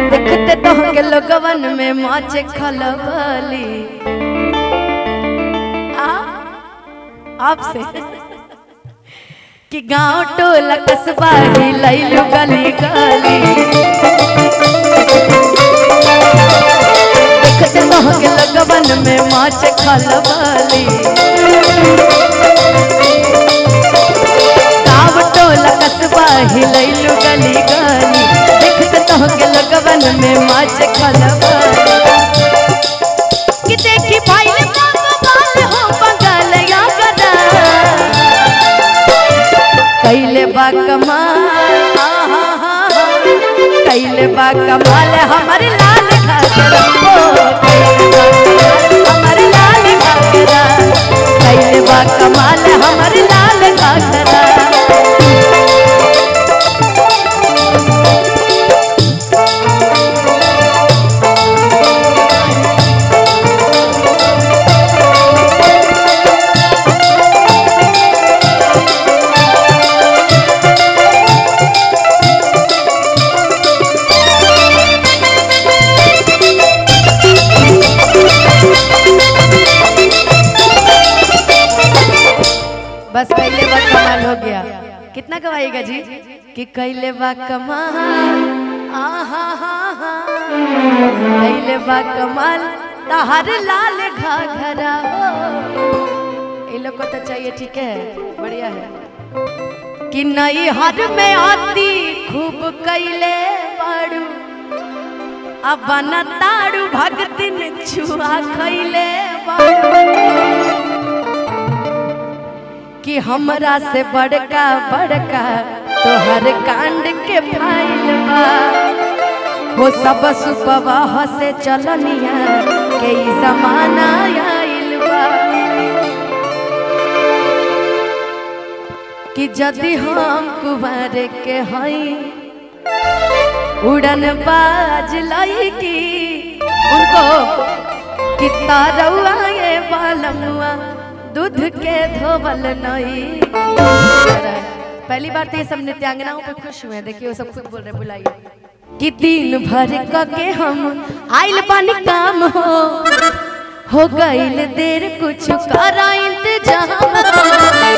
आ देखते तो के लोगवन में माचे खलबली आ आपसे कि गांव टोला कस्बा हिलैलु गली गली देखते तो के लोगवन में माचे खलबली गाँव टोला कस्बा हिलैलु गली गली देखते तो के लगवन में माच खलबली कि देखी भाई ने बाल हो बगल या गदा कैले बा कमाल आहा हा हा कैले बा कमाल हमर लाल घाघरा ओ कैले बा कमाल हमर लाल घाघरा कैले बा कमाल हमर लाल घाघरा बस कैले बा कमाल हो गया कितना कमाएगा जी कि कैले बा कमाल आहा हा हा कैले बा कमाल तहर लाल घाघरा हो ये लोग को तो चाहिए ठीक है बढ़िया है कि नई हर में आती खूब कैले बाड़ू अब बना ताड़ू भगतिन छुआ खैले बाड़ू कि हमरा से बड़का बड़का तोहर कांड के फाइल बा हो सब सुबह से चलनिया के ई जमाना आइल बा कि यदि हम कुमार के हई उड़न बाज लईकी उनको कि तारौआ ये बालमुआ दूध के धोवल नहीं पहली बार तो ये सब नृत्यांगनाओं पे खुश हुए हैं। देखिए वो सब खुद बोल रहे हैं, बुलाइए कि दिन भर क के हम आइल बानी काम हो हो गइल देर कुछ करा इंतजाम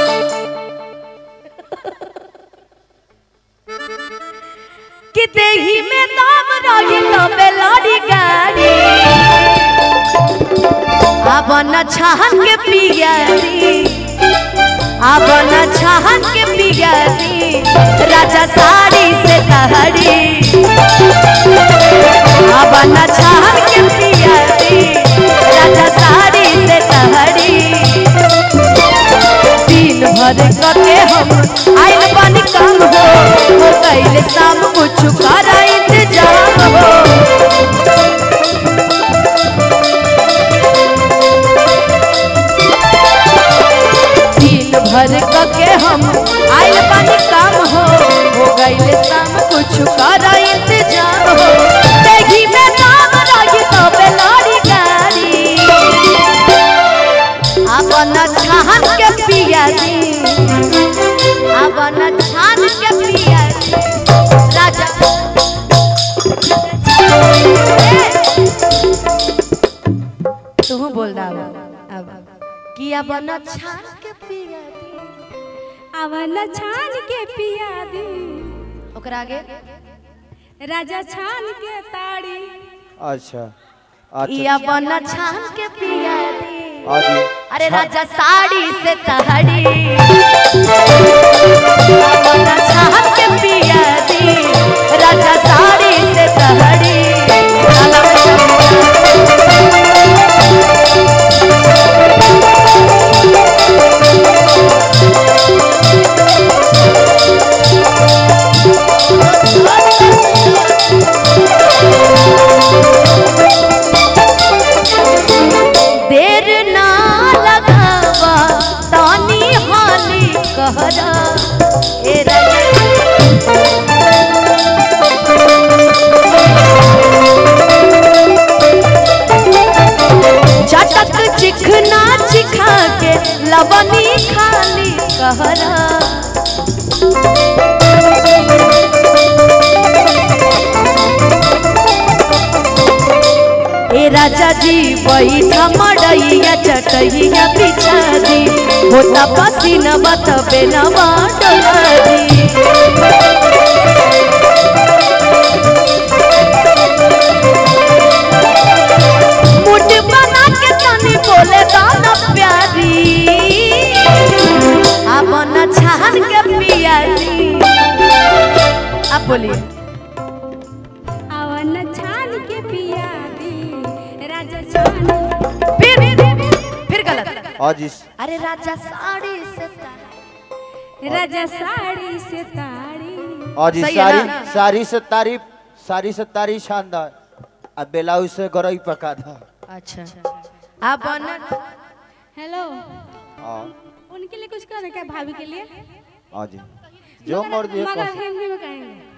कि देही में दाम रही तबे लड़ी गाड़ी अब न छहन के पियारी अब न छहन के पियारी राजा साड़ी से तहरी अब न छहन के पियारी राजा साड़ी से तहरी दिन भर कके हम आइल बनी काम हो हो गइल शाम कुछ कर इंतजाम हो दिन भर कके हम आइल बानी काम हो हो गइल शाम कुछ कर इंतजाम हो देही में नाम रही तो बेलाड़ी गाड़ी अपन छान के पिया दी अपन छान के पिया दी राजा तू बोल रहा अब कि अपन छान के पिया दी अवन छान के पिया दी ओकरा आगे राजा छान के ताड़ी अच्छा ई अच्छा अपन छान के पिया दी आदि अरे राजा साड़ी से तहड़ी अपन छान के पिया दी राजा साड़ी से तहड़ी देर ना लगावा तानी हाली कहरा ए राजा राजा जी बैठा मड़ैया चटैया बिछा दी होता पसीना बतबे नवा डोला दी मुठ बना के तनी बोले गाना प्यारी अब न छान के पियाली आप बोलिए अवन छान के पिया दी राजा छान फिर फिर गलत और जिस अरे राजा साड़ी से तारी राजा साड़ी से ताड़ी और जिस सही है सारी ना? सारी से तारीफ सारी से तारी शानदार अब ब्लाउज से गरई पका था अच्छा आप न हेलो हाँ उनके लिए कुछ करें क्या भाभी के लिए हाँ जी जो मर्जी है मगर कर- हिंदी में कहेंगे